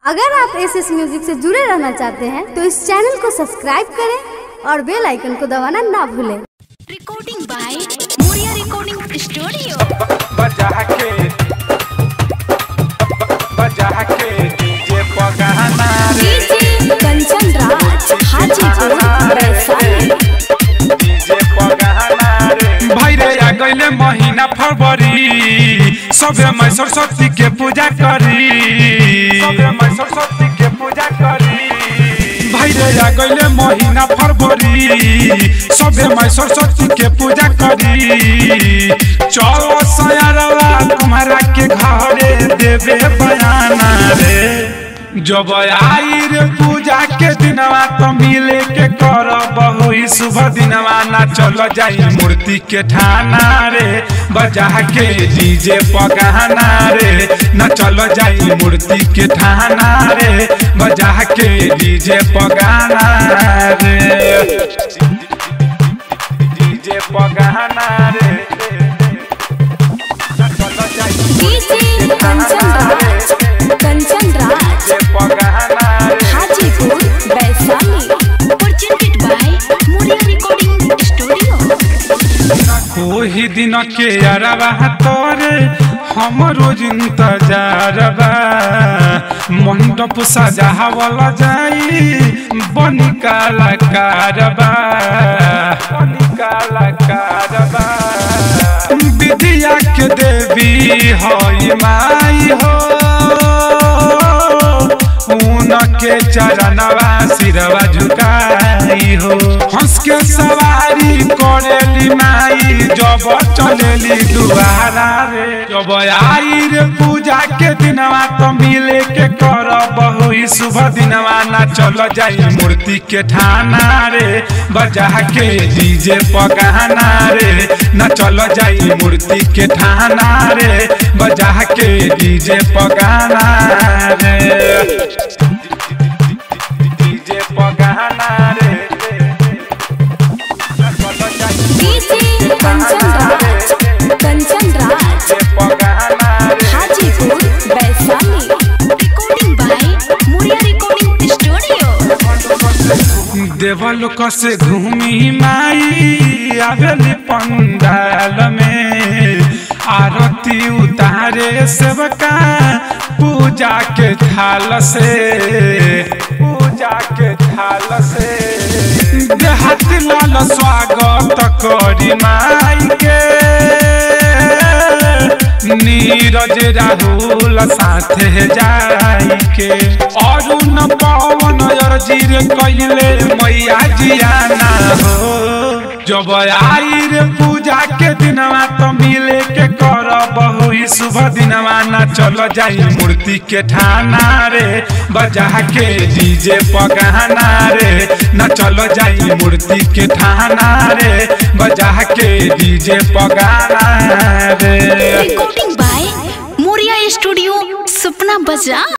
अगर आप S S music से जुड़े रहना चाहते हैं तो इस चैनल को सब्सक्राइब करें और बेल आइकन को दबाना ना भूलें recording by Moria Recording Studio. बजा के बजा के डीजे पगाना रे कंचन राज हाजीपुर वैशाली डीजे पगाना रे भाई रे आ गइले महीना फरवरी सबे मैं सरस्वती के पूजा करी सबे मैं सरस्वती के पूजा करी भाई रे आ गइले महीना फरवरी सबे मैं सरस्वती के पूजा करी चलो सयारवा तुम्हारा के घरे देवे बयाना रे जब आई रे पूजा के दिनवा तो मिले के कर बहु शुभ दिनवा ना चल जाई मूर्ति के ठाना रे बजा के डीजे पगाना रे ना चल जाई मूर्ति के ठाना रे बजा के डीजे पगाना रे डीजे पगाना रे ना चल जाई डीजे कंचन राज कंचन राज डीजे पगाना रे Hajipur Vaishali presented by Moria Recording Studio. ओही दिन के अरबा तोरे हम रोज इंतजार बा मंडप सजावल जाई बनी कलाकार बा बनी कलाकार बा विद्या के देवी हई माई हो उनके चरणवा सिरवा झुकाई हो हंस के सवारी करेली माई जब चलेली दुआरा रे जब आई रे पूजा के दिनवा तो मिले के कर बहु शुभ दिनवा ना चल जाई मूर्ति के ठाना रे बजा के डीजे पगाना रे ना चल जाई मूर्ति के ठाना रे बजा के डीजे पगाना रे डीजे पगाना रे ना चल जाई डीजे कंचन राज कंचन राज डीजे पगाना रे Hajipur Vaishali recording by Moria Recording Studio. देवलोक से घूमी माई आवेली पंडाल में आरती उतारे सेवका पूजा के थाल से पूजा के थाल से देहात लाल स्वागत करी माई के नीरज राहुल साथे जाई के अरुण पवन अर्जीर कैले मैया जियाना हो जब आई रे पूजा के दिनवा तो मिले के कर बहु शुभ दिनवा ना चल जाई मूर्ति के ठाना रे बजा के डीजे पगाना रे ना चल जाई मूर्ति के ठाना रे बजा के डीजे पगाना रे Recording by Moria Studio, Supna Bazaar.